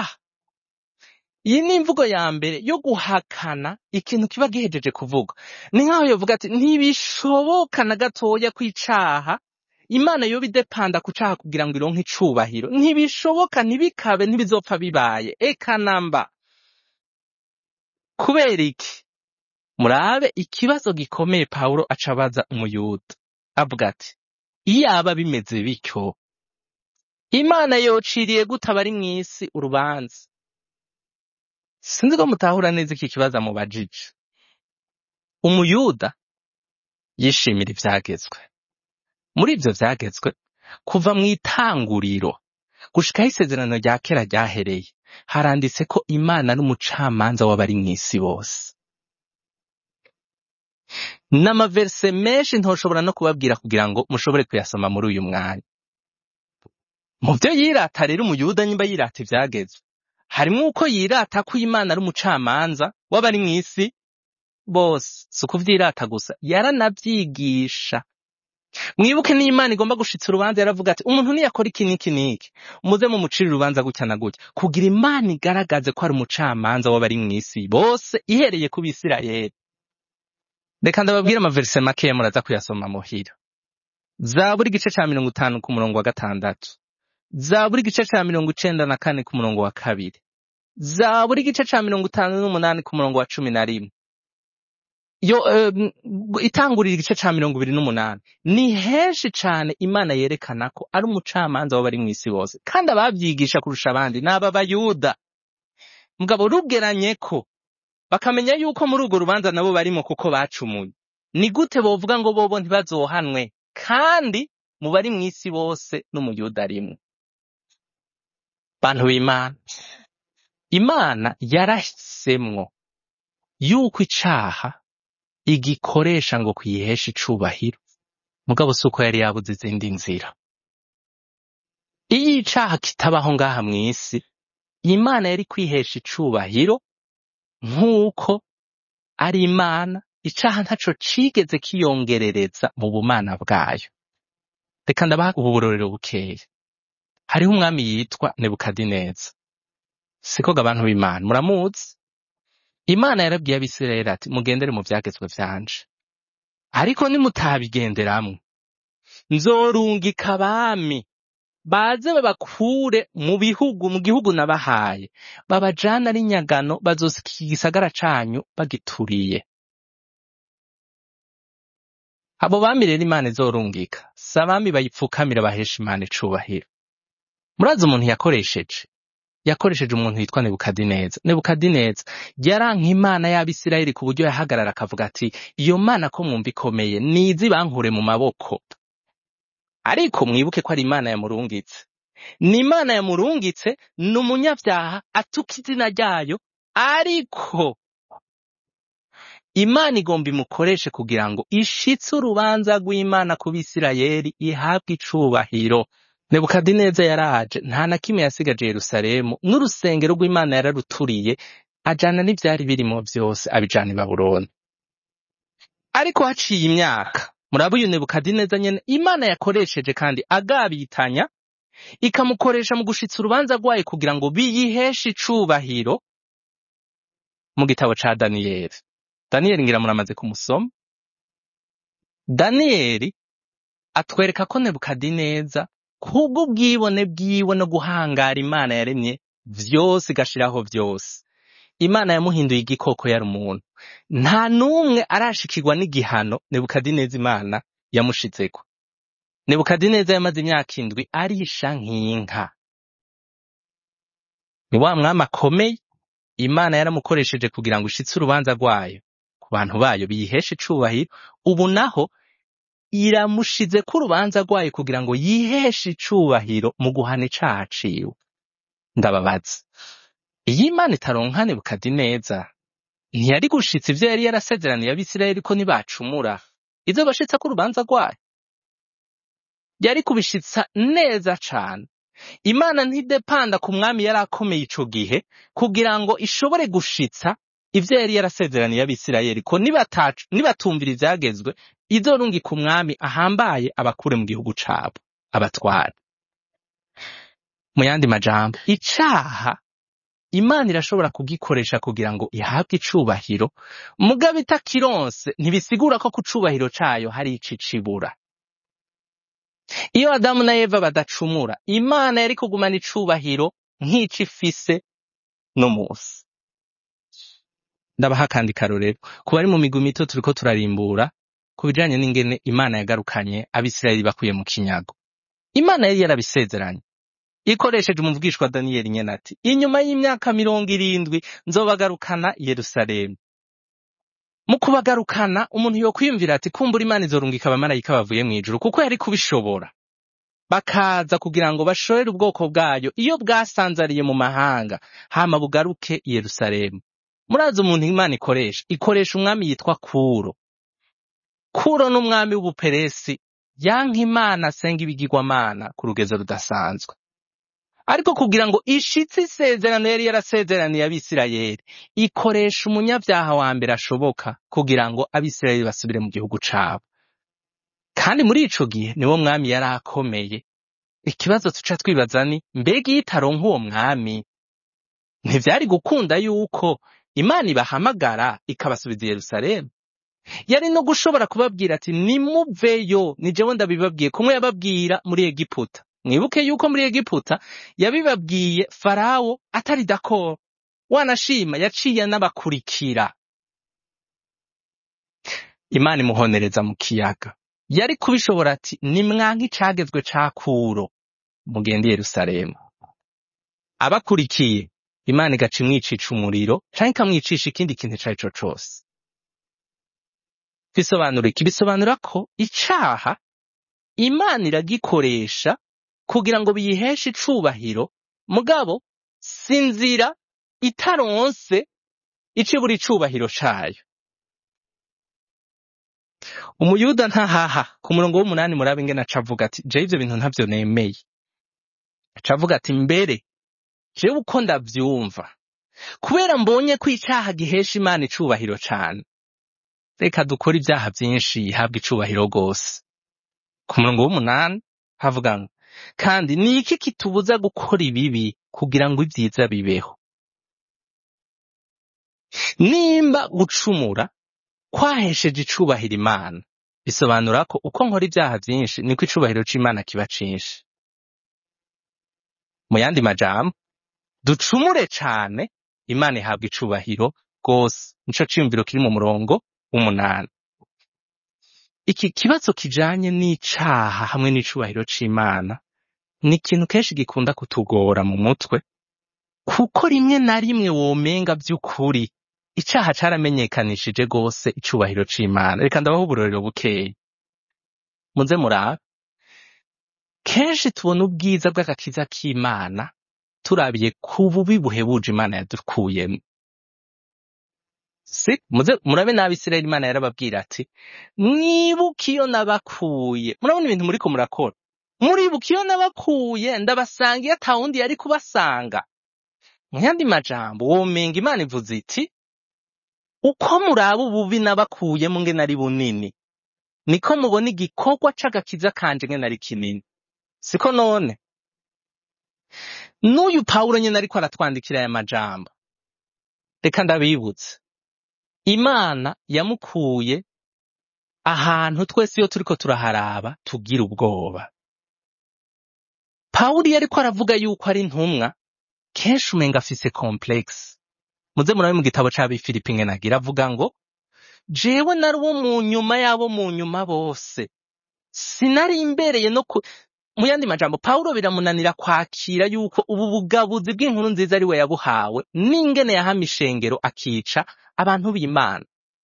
iyi ni imvugo ya mbere yo guhakana ikintu kiba gihejeje kuvuga ni nk'aho yovuga ati ntibishoboka na gatoya ko icaha imana yoba idepanda ku caha kugira ngo ironke icubahiro ntibishoboka ntibikabe ntibizopfa bibaye eka namba kubera iki murabe ikibazo gikomeye pawulo aca abaza umuyuda avuga ati iyaba bimeze bityo imana yociriye gute abari mw'isi urubanza sinzi ko mutahura neza iki kibazo amubajije umuyuda yishimira ivyagezwe muri ivyo vyagezwe kuva mu itanguriro gushikaho isezerano rya kera ryahereye haranditse ko imana n'umucamanza w'abari mw'isi bose n'amaverse menshi ntoshobora no kubabwira kugira ngo mushobore kuyasoma muri uyu mwanya mu vyo yirata rero umuyuda nyimba yirata ivyagezwe harimwo uko yirata ko imana ari umucamanza w'abari mw'isi bose si ukuvyirata gusa yaranavyigisha mwibuke n'imana igomba gushitsa urubanza yaravuga ati umuntu niyakora iki n'iki n'iki muze mumucire urubanza gutya na gutya kugira imana igaragaze ko ari umucamanza w'abari mw'isi bose ihereye ku bisirayeli reka ndababwire amaverise makeya muraza kuyasoma muhira zaburi igice ca mirongo itanu ku murongo wa gatandatu zaburi igice ca mirongo icenda na kane ku murongo wa kabiri zaburi igice ca mirongo itanu n'umunani ku murongo wa cumi na rimwe yo em, itangurira igice ca mirongo ibiri n'umunani ni henshi cane imana yerekana ko ari umucamanza w'abari mw'isi bose kandi abavyigisha kurusha abandi ni aba bayuda mugabo rugeranye ko bakamenya yuko muri urwo rubanza nabo barimo kuko bacumuye ni gute bovuga ngo bobo ntibazohanwe kandi mu bari mw'isi bose n'umuyuda rimwe bantu b'imana imana yarahisemwo yuko icaha igikoresha ngo kuyihesha icubahiro mugabo si uko yari yabuze izindi nzira iyo icaha kitabaho ngaha mw'isi imana yari kwihesha icubahiro nk'uko ari imana icaha ntaco cigeze kiyongerereza mu bumana bwayo reka ndabaha ubu burorero bukeya hariho umwami yitwa nebukadineza siko ga abantu b'imana muramuzi imana yarabwiye abisirayeli ati mugendere mu vyagezwe vyanje ariko nimutabigenderamwo nzorungika abami baze babakure mu bihugu mu gihugu nabahaye babajana ari nyagano bazosika igisagara canyu bagituriye abo bami rero imana izorungika si abami bayipfukamira bahesha imana icubahiro murazi umuntu yakoresheje yakoresheje umuntu witwa nebukadineza nebukadineza yaranka imana y'abisirayeli ku buryo yahagarara akavuga ati iyo mana ko mwumva ikomeye nizi bankure mu maboko ariko mwibuke ko ari imana yamurungitse ni imana yamurungitse ni umunyabyaha atuka izina ryayo ariko imana igomba imukoreshe kugira ngo ishitse urubanza rw'imana ku bisirayeli ihabwe icubahiro nebukadineza yaraje nta na kimwe yasigaje yerusalemu n'urusengero rw'imana yararuturiye ajana n'ivyari birimo vyose abijana i babuloni ariko haciye imyaka muraba uyu nebukadineza nyene imana yakoresheje kandi agabitanya ikamukoresha mu gushitsa urubanza rwayo kugira ngo biyiheshe icubahiro mu gitabo ca daniyeli daniyeli ngira muramaze kumusoma daniyeli atwereka ko nebukadineza kubw'ubwibone bwiwe no guhangara imana yaremye vyose igashiraho vyose imana yamuhinduye igikoko yari umuntu nta n'umwe arashikirwa n'igihano nebukadineza imana yamushizeko nebukadineza yamaze imyaka indwi arisha nk'inka ni wa mwami akomeye imana yaramukoresheje kugira ngo ishitse urubanza rwayo ku bantu bayo biyiheshe icubahiro ubu naho iramushize ko urubanza rwayo kugira ngo yiheshe icubahiro mu guhana icaha ciwe ndababaza iyo imana itaronka nebukadineza ntiyari gushitsa ivyo yari yarasezeraniye abisirayeli ko nibacumura ivyo bashitsa ko urubanza rwayo yari kubishitsa neza cane imana ntidepanda ku mwami yari akomeye ico gihe kugira ngo ishobore gushitsa ivyo yari yarasezeraniye abisirayeli ko nibatacu nibatumvira ivyagezwe izorungika umwami ahambaye abakure mu gihugu cabo abatware mu yandi majambo icaha imana irashobora kugikoresha kugira ngo ihabwe icubahiro mugabo itakironse ntibisigura ko ku cubahiro cayo hari ico icibura iyo adamu na eva badacumura imana yari kugumana icubahiro nk'ico ifise no musi ndabaha akandi karorero ku bari mu migwi mito turiko turarimbura ku bijanye n'ingene imana yagarukanye abisirayeli bakuye mu kinyago imana yari yarabisezeranye ikoresheje umuvugishwa daniyeli nyene ati inyuma y'imyaka mirongo irindwi nzobagarukana i yerusalemu mu kubagarukana umuntu yokwiyumvira ati kumbura imana izorungika abamarayika bavuye mw'ijuru kuko yari kubishobora bakaza kugira ngo bashorere ubwoko bwayo iyo bwasanzariye mu mahanga hama bugaruke i yerusalemu murazi umuntu imana ikoresha ikoresha umwami yitwa kuro kuro n'umwami w'ubuperesi yanka imana asenga ibigirwamana ku rugezo rudasanzwe ariko kugira ngo ishitse isezerano yari yarasezeraniye abisirayeli ikoresha umunyabyaha wa mbere ashoboka kugira ngo abisirayeli basubire mu gihugu cabo kandi muri ico gihe niwo mwami yari akomeye ikibazo tuca twibaza ni mbega iyo itaronka uwo mwami ntivyari gukunda yuko imana ibahamagara ikabasubiza i yerusalemu yari no gushobora kubabwira ati nimuveyo ni jewe ndabibabwiye kumwe yababwira muri egiputa mwibuke yuko muri egiputa yabibabwiye farawo atari dakoro wanashima yaciye n'abakurikira imana imuhonereza mu kiyaga yari kubishobora ati nimwanka icagezwe ca kuro mugende i yerusalemu abakurikiye imana igaca imwicisha umuriro canke ikamwicisha ikindi kintu ico ari co cose bisobanura iki bisobanura ko icaha imana iragikoresha kugira ngo biyiheshe icubahiro mugabo sinzira itaronse icibura icubahiro cayo umuyuda ntahaha ku murongo w'umunani murabe ingene aca avuga ati jewe ivyo bintu ntavyo nemeye aca avuga ati mbere jewe uko ndavyumva kubera mbonye ko icaha gihesha imana icubahiro cane reka dukore ibyaha vyinshi habwa icubahiro rwose ku murongo w'umunani havuga ngo kandi ni iki kitubuza gukora ibibi kugira ngo ibyiza bibeho nimba gucumura kwahesheje icubahiro imana bisobanura ko uko nkora ibyaha vyinshi niko icubahiro c'imana kiba cinshi mu yandi majambo ducumure cane imana ihabwa icubahiro rwose nico ciyumviro kiri mu murongo w'umunani iki kibazo kijanye n'icaha hamwe n'icubahiro c'imana ni ikintu kenshi gikunda kutugora mu mutwe kuko rimwe na rimwe womenga vy'ukuri icaha caramenyekanishije gose icubahiro c'imana reka ndabaho uburorero bukeyi muze murabe kenshi tubona ubwiza bw'agakiza k'imana turabiye ku bubi buhebuje imana yadukuyemwo si muze murabe n'abisirayeli imana yarababwira ati mwibuke iyo nabakuye murabona ibintu muriko murakora muribuka iyo nabakuye ndabasanga iyo ata wundi yari kubasanga mu yandi majambo womenga imana ivuze iti uko muraba ububi nabakuyemo ngene ari bunini niko mubona igikorwa c'agakiza kanje ngene ari kinini siko none n'uyu pawulo nyene ariko aratwandikira aya majambo reka ndabibutse imana yamukuye ahantu twese iyo turiko turaharaba tugira ubwoba pawulo iyo ariko aravuga yuko ari intumwa kenshi umenga afise complexe muze murabe mu gitabo c'abifilipi ngene agira avuga ngo jewe nari uwo mu nyuma y'abo mu nyuma bose sinari imbereye no ku mu yandi majambo pawulo biramunanira kwakira yuko ubu bugabuzi bw'inkuru nziza ari we yabuhawe n'ingene yahama ishengero akica abantu b'imana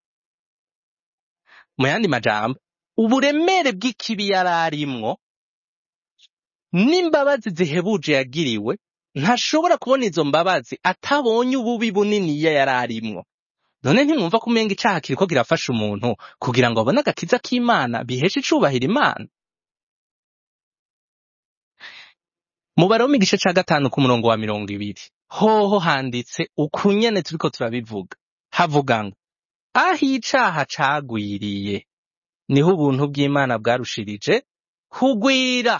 mu yandi majambo uburemere bw'ikibi yari arimwo n'imbabazi zihebuje yagiriwe ntashobora kubona izo mbabazi atabonye ububi bunini iyo yari arimwo none ntimwumva ko umenga icaha kiriko kirafasha umuntu kugira ngo abone agakiza k'imana biheshe icubahiro imana mu baroma igice ca gatanu ku murongo wa mirongo ibiri hoho handitse ukunyene turiko turabivuga havuga ngo aho icaha cagwiriye niho ubuntu bw'imana bwarushirije kugwira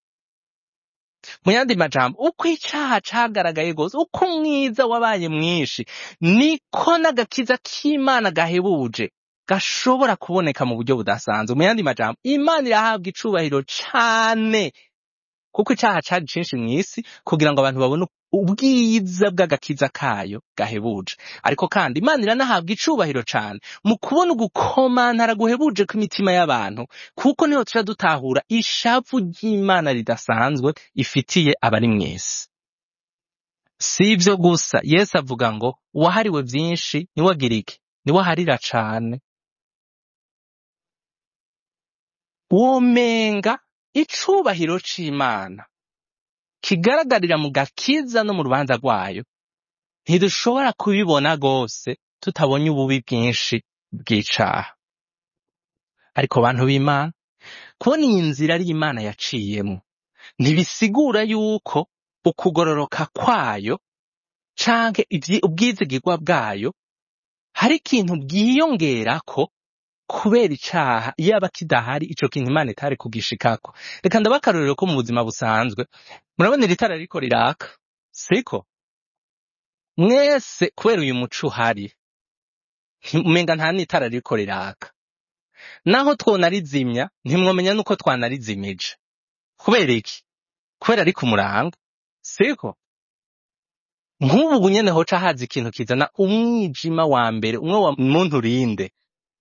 mu yandi majambo uko icaha cagaragaye gose uko umwiza wabaye mwinshi niko n'agakiza k'imana gahebuje gashobora kuboneka mu buryo budasanzwe mu yandi majambo imana irahabwa icubahiro cane kuko icaha cari cinshi mw'isi kugira ngo abantu babone ubwiza bw'agakiza kayo gahebuje ariko kandi imana iranahabwa icubahiro cane mu kubona ugukomantara guhebuje kw'imitima y'abantu kuko niho tuja dutahura ishavu ry'imana ridasanzwe ifitiye abari mw'isi si ivyo gusa yesu avuga ngo uwahariwe vyinshi niwe agira iki niwe aharira cane womenga icubahiro c'imana kigaragarira mu gakiza no mu rubanza rwayo ntidushobora kubibona rwose tutabonye ububi bwinshi bw'icaha ariko bantu b'imana kubona iyi nzira ari imana yaciyemo ntibisigura yuko ukugororoka kwayo canke ivyi- ubwizigirwa bwayo hari ikintu bwiyongerako kubera icaha yaba kidahari ico kintu imana itari kugishikako reka ndabe akarorero ko mu buzima busanzwe murabona iri tara ririko riraka siko mwese kubera uyu muco uhari nti- umenga nta n'itara ririko riraka naho twonarizimya ntimwomenya nuko twanarizimije kubera iki kubera ari ku murango siko nk'ubu nyene hoca haza ikintu kizana umwijima wa mbere umwe wa muntu urinde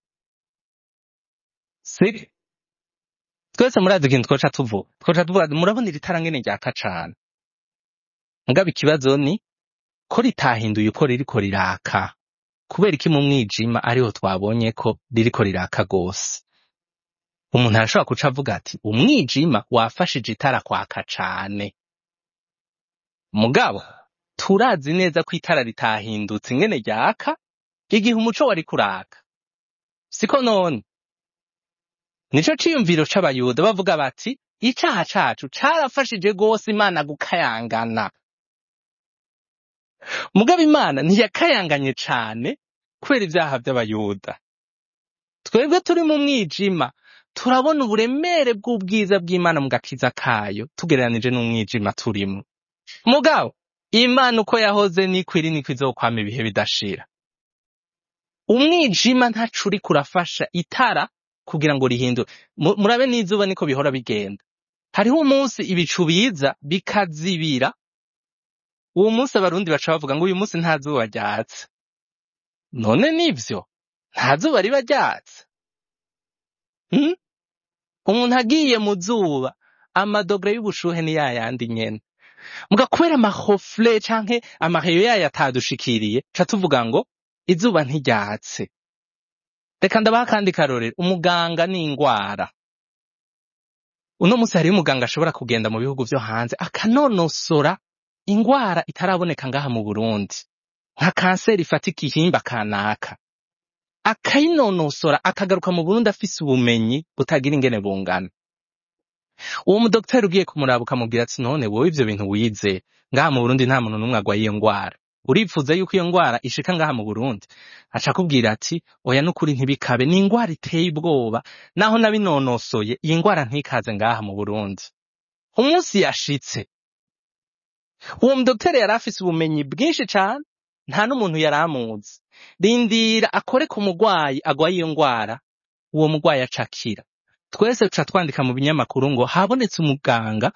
siko twese murazi ikintu twoca tuvuga twoca tuvuga murabona iri tara ngene ryaka cane ngaba ikibazo ni ko ritahinduye uko ririko riraka kubera iki mu mwijima ariho twabonye ko ririko riraka gose umuntu arashobora kuca avuga ati umwijima wafashije itara kwaka cane mugabo turazi neza ko itara ritahindutse ingene ryaka igihe umuco wari kuraka siko none nico ciyumviro c'abayuda bavuga bati icaha cacu carafashije gose imana gukayangana mugabo imana ntiyakayanganye cane kubera ivyaha vy'abayuda twebwe turi mu mwijima turabona uburemere bw'ubwiza bw'imana mu gakiza kayo tugereranije n'umwijima turimwo mugabo imana uko yahoze niko iri niko izokwama ibihe bidashira umwijima ntaco uriko urafasha itara kugira ngo rihindure Mu- murabe n'izuba niko bihora bigenda hariho umunsi ibicu biza bikazibira uwo munsi abarundi baca bavuga ngo uyu munsi nta zuba ryatse none nivyo nta zuba riba ryatse Hmm? umuntu agiye mu zuba amadogere y'ubushuhe ni yayandi nyene muga kubera amahofure canke amaheyo yayo atadushikiriye ca tuvuga ngo izuba ntiryatse reka ndabaha akandi karorero umuganga ni ingwara uno munsi hariyo umuganga ashobora kugenda mu bihugu vyo hanze akanonosora ingwara itaraboneka ngaha mu burundi nka kanseri ifata igihimba kanaka akayinonosora akagaruka mu burundi afise ubumenyi butagira ingene bungana uwo mudogiteri ugiye kumuraba ukamubwira ati none wowe ivyo bintu wize ngaha mu burundi nta muntu n'umwe agwaye iyo ngwara uripfuza yuko iyo ngwara ishika ngaha mu burundi aca akubwira ati oya n'ukuri ntibikabe ni ingwara iteye ubwoba naho nabinonosoye iyi ngwara ntikaze ngaha mu burundi umunsi yashitse uwo mudogiteri yari afise ubumenyi bwinshi cane nta n'umuntu yari amuzi rindira akore ku mugwayi agwaye iyo ngwara uwo mugwayi aca akira twese tuca twandika mu binyamakuru ngo habonetse umuganga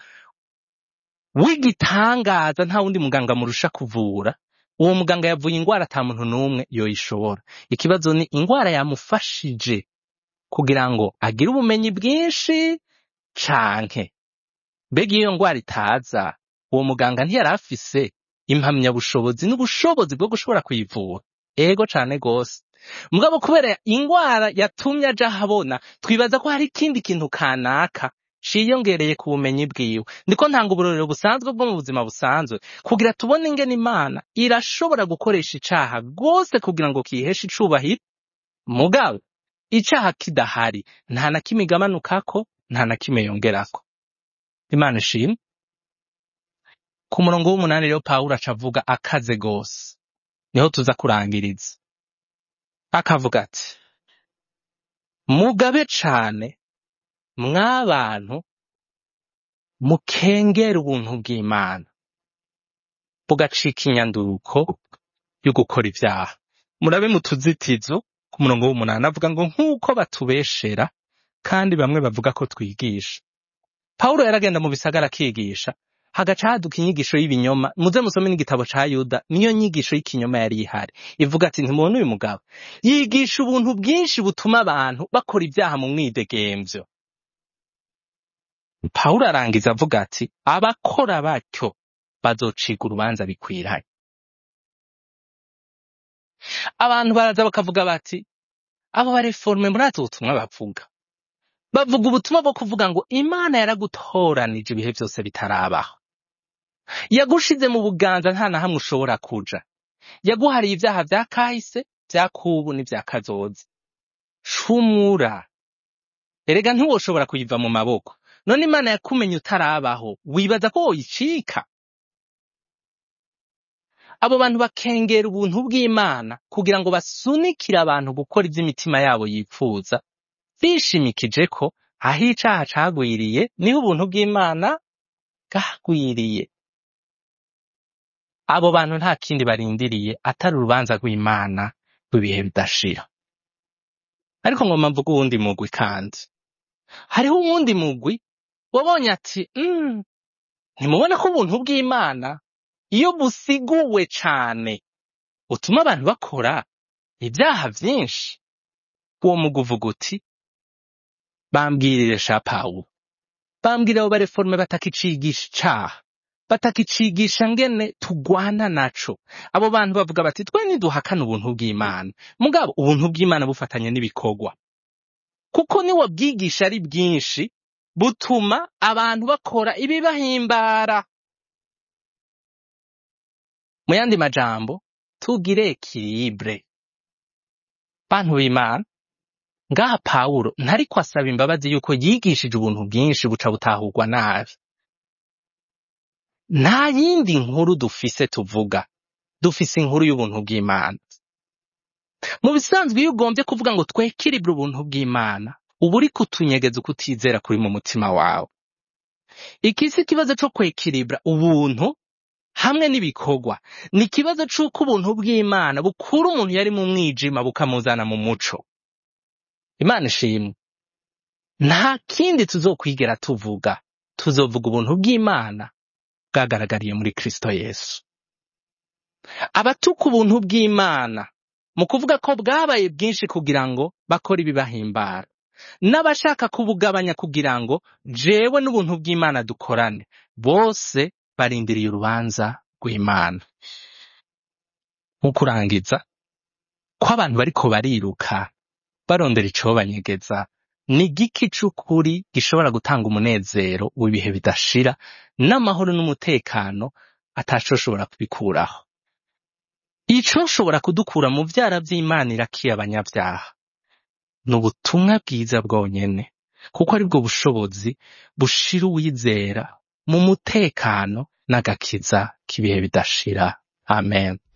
w'igitangaza nta wundi muganga murusha kuvura uwo muganga yavuye ingwara ata muntu n'umwe yoyishobora ikibazo ni ingwara yamufashije kugira ngo agire ubumenyi bwinshi canke mbega iyo ngwara itaza uwo muganga ntiyari afise impamyabushobozi n'ubushobozi bwo gushobora kuyivura ego cane gose mugabo kubera ingwara yatumye aja ahabona twibaza ko hari ikindi kintu kanaka ciyongereye ku bumenyi bwiwe ndiko ntanga uburorero busanzwe bwo mu buzima busanzwe kugira tubone ingene imana irashobora gukoresha icaha rwose kugira ngo kiheshe icubahiro mugabo icaha kidahari nta na kimwe igabanukako nta na kimwe yongerako imana ishimwe ku murongo w'umunani rero pawulo aca avuga akaze gose niho tuza kurangiriza akavuga ati mugabe cane mw'abantu mukengera ubuntu bw'imana bugacika inyanduruko yo gukora ivyaha murabe mu tuzitizo ku murongo w'umunani avuga ngo nk'uko batubeshera kandi bamwe bavuga ko twigisha pawulo yaragenda mu bisagara akigisha hagaca haduka inyigisho y'ibinyoma muze musome n'igitabo ca yuda niyo nyigisho y'ikinyoma yari ihari ivuga ati ntimubona uyu mugabo yigisha ubuntu bwinshi butuma abantu bakora ibyaha mu mwidegemvyo pawulo arangiza avuga ati abakora batyo bazociga urubanza bikwiranye abantu baraza bakavuga bati abo bareforme murazi ubutumwa bavuga bavuga ubutumwa bwo kuvuga ngo imana yaragutoranije ibihe byose bitarabaho yagushize mu buganza nta na hamwe ushobora kuja yaguhariye ibyaha vya kahise vya kubu n'ivya kazoza cumura erega ntiwoshobora kuyiva mu maboko none imana yakumenye utarabaho wibaza ko woyicika abo bantu bakengera ubuntu bw'imana kugira ngo basunikire abantu gukora ivy'imitima yabo yipfuza bishimikije ko aho icaha cagwiriye niho ubuntu bw'imana bwagwiriye abo bantu nta kindi barindiriye atari urubanza rw'imana rw'ibihe bidashira ariko ngoma mvuga uwundi mugwi kandi hariho uwundi mugwi wabonye ati mm, ntimubona ko ubuntu bw'imana iyo busiguwe cane utuma abantu bakora ibyaha vyinshi uwo mugwi uvuga uti bambwirire sha pawulo bambwira abo bareforme batakicigisha icaha batakicigisha ngene tugwana naco abo bantu bavuga bati twe niduhakana ubuntu bw'imana mugabo ubuntu bw'imana bufatanye n'ibikorwa kuko niwo bwigisha ari bwinshi butuma abantu bakora ibibahimbara mu yandi majambo tugire ekilibre bantu b'imana ngaha pawulo ntariko asaba imbabazi yuko yigishije ubuntu bwinshi buca butahurwa nabi nta yindi nkuru dufise tuvuga dufise inkuru y'ubuntu bw'imana mu bisanzwe iyo ugombye kuvuga ngo twekiribure ubuntu bw'imana uba uri kutunyegeza ukutizera kuri mu mutima wawe iki si ikibazo co kwekiribura ubuntu hamwe n'ibikorwa ni ikibazo c'uko ubuntu bw'imana bukura umuntu yari mu mwijima bukamuzana mu muco imana ishimwe nta kindi tuzokwigera tuvuga tuzovuga ubuntu bw'imana bwagaragariye muri kristo yesu abatuka ubuntu bw'imana mu kuvuga ko bwabaye bwinshi kugira ngo bakore ibibahimbara n'abashaka kubugabanya kugira ngo jewe n'ubuntu bw'imana dukorane bose barindiriye urubanza rw'imana mu kurangiza ko abantu bariko bariruka barondera icobanyegeza ni igiki c'ukuri gishobora gutanga umunezero w'ibihe bidashira n'amahoro n'umutekano atacoshobora kubikuraho icoshobora kudukura mu vyara vy'imana irakiye abanyavyaha ni ubutumwa bwiza bwonyene kuko aribwo bushobozi bushira uwizera mu mutekano n'agakiza k'ibihe bidashira amen